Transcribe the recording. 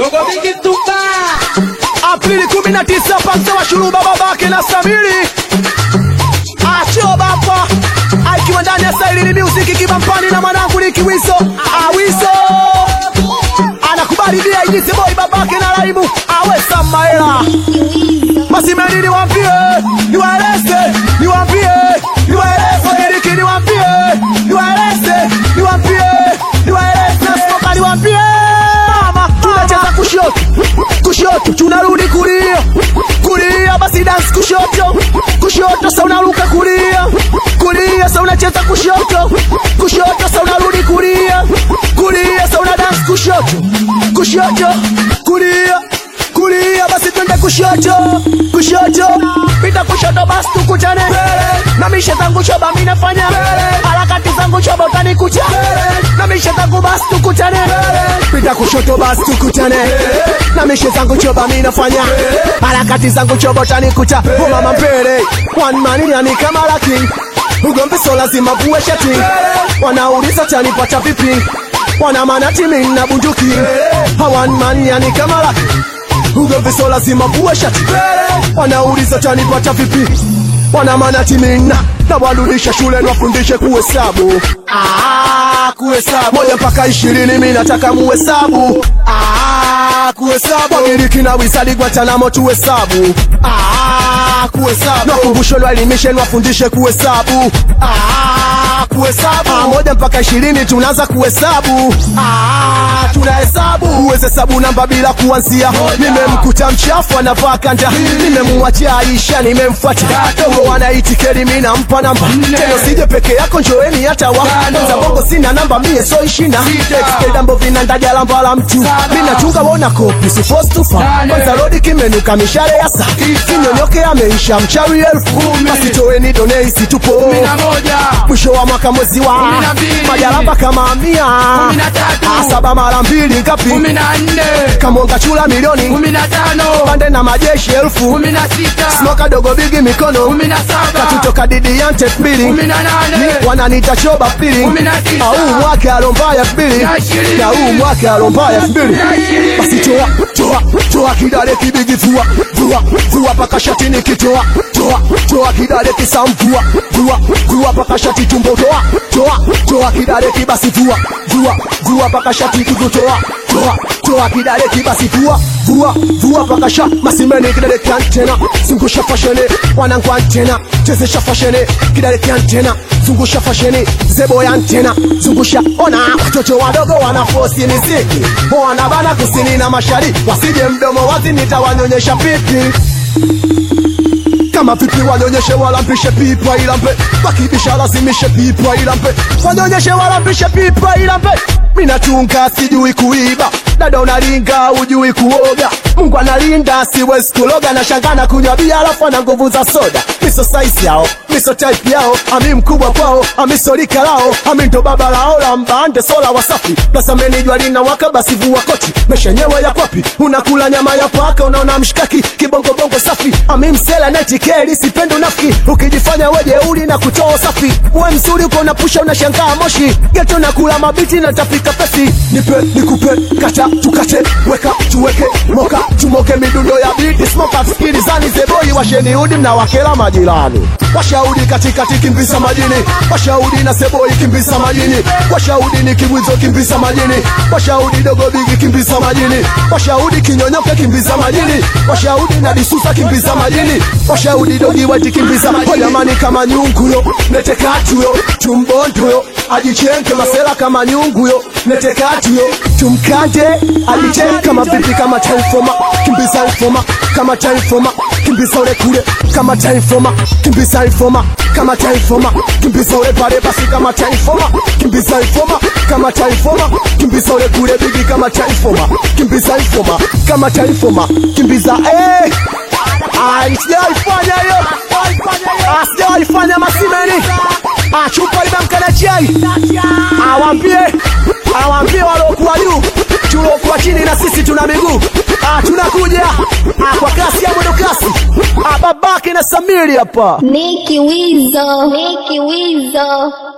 Dogo Bigi Tupa. Aprili 19 pasta wa shuruba babake na Samiri Acho bapa Aikiwa ndani ya Sailini Music kibampani na mwanangu ni Kiwiso Awiso Anakubali dia ijisi boy babake na Raimu Awe Samaela Masimeni niwaambie Niwaeleze Niwaambie Niwaeleze Wagiriki niwaambie Niwaeleze Niwaambie Niwaeleze Nasmoka niwaambie Mama tunacheza kushoto kushoto tunarudi kulia kulia basi dance kushoto kushoto sa unaruka kulia kulia sa unacheza kushoto kushoto sa unarudi kulia kulia sa una dance kushoto kushoto kulia kulia basi twende kushoto kushoto pita kushoto basi tukutane na mishe zangu shoba mi nafanya harakati zangu shoba utanikucha na mishe zangu basi tukutane pita kushoto basi tukutane na mishe zangu choba mi nafanya harakati zangu choba utanikucha umama mbele one man yani kama laki ugomvi so lazima vuwe shati wanauliza tanipata vipi wana manati mimi na bunduki hawan man yani kama laki ugomvi so lazima vuwe shati wanauliza tanipata vipi wana manati mina na warudisha shule nwafundishe kuhesabu ah, kuhesabu moja mpaka ishirini mi nataka muhesabu ah, kuhesabu wagiriki na wisadi gwatanamo tuhesabu ah, kuhesabu nakumbusho lwaelimishe nwafundishe kuhesabu ah, kuhesabu ah, moja mpaka ishirini tunaanza kuhesabu ah, tunahesabu uweze hesabu namba bila kuanzia nimemkuta mchafu anavaa kanda nimemwachia aisha nimemfuata dogo wanaitikeri mi nampa namba teno sije peke yako njoeni hata wa za bongo sina namba mie so ishina extedambo vinandaja lamba la mtu minachunga wona kopi sifostufa kwanza rodi kimenuka mishale ya saa kinyonyoke ameisha mchawi elfu basi toeni donei situpo mwisho wa mwaka mwezi wa majalamba kama mia Ah, saba mara mbili ngapi kamonga chula milioni pande na majeshi elfu smoka dogo bigi mikono katutoka didi yante mbili Ni wananita choba pili au mwake alombaya mbili na huu mwake alombaya mbili basi toa toa toa kidale kibigi vua vua vua paka shati nikitoa toa toa kidale kisamvua vua vua paka shati tumbo toa toa toa kidale kibasi vua vua vua paka shati kutotoa toa toa kidale kibasi vua vua vua paka sha masimeni kidale kiantena zungusha fashene wanangu antena chezesha fashene kidale kiantena zungusha fashene zebo ya antena zungusha ona watoto wadogo wanafosi miziki wanabana kusini na mashariki wasije mdomo wazi nitawanyonyesha pipi kama vipi wanyonyeshe walampishe pipa ilampe wakibisha lazimishe pipa ilampe wanyonyeshe walampishe pipa ilampe minatunga sijui kuiba dada unalinga ujui kuoga mungu analinda siwezi kuloga na shangana kunywa bia alafu ana nguvu za soda miso saisi yao miso type yao ami mkubwa kwao amiso lika lao ami ndo baba lao la mbande sola wasafi plasameni jua lina waka basi vua koti meshenyewe ya kwapi unakula nyama ya paka unaona mshikaki kibongobongo safi ami msela netikeli sipendi unafiki ukijifanya wejeuli na kutoa safi we mzuri uko unapusha unashangaa moshi geto na kula mabiti na tafika pesi nipe nikupe kata tukate weka tuweke moka tumoke midundo ya biti smoka sikilizani zeboi washeni udi na wakela majirani washaudi katikati kimbisa majini washaudi na seboi kimbisa majini washaudi ni kibwizo kimbisa majini washaudi dogo bigi kimbisa majini washaudi kinyonyoke kimbisa majini washaudi na disusa kimbisa majini washaudi dogi weti kimbisa majini jamani kama nyunguyo netekatuyo tumbondoyo ajichenke masela kama nyunguyo netekatuyo tumkande ajichenke kama vipi kama taifoma kimbiza ifoma kama taifoma kimbiza ule kule kama taifoma kimbiza ifoma kama taifoma kimbiza ule pale basi kama taifoma kimbiza ifoma kama taifoma kimbiza ule kule bigi kama taifoma kimbiza ifoma kama taifoma kimbiza eh Ah, sijawaifanya hiyo Ah, sijawaifanya masimeni Ah, chupa imemkana chai awambie awambie waliokuwa juu tuliokuwa chini na sisi tuna miguu Ah, tunakuja Ah, kwa kasi ya mwendo kasi Ah, babake na samiri hapa Niki Wizo, Niki Wizo.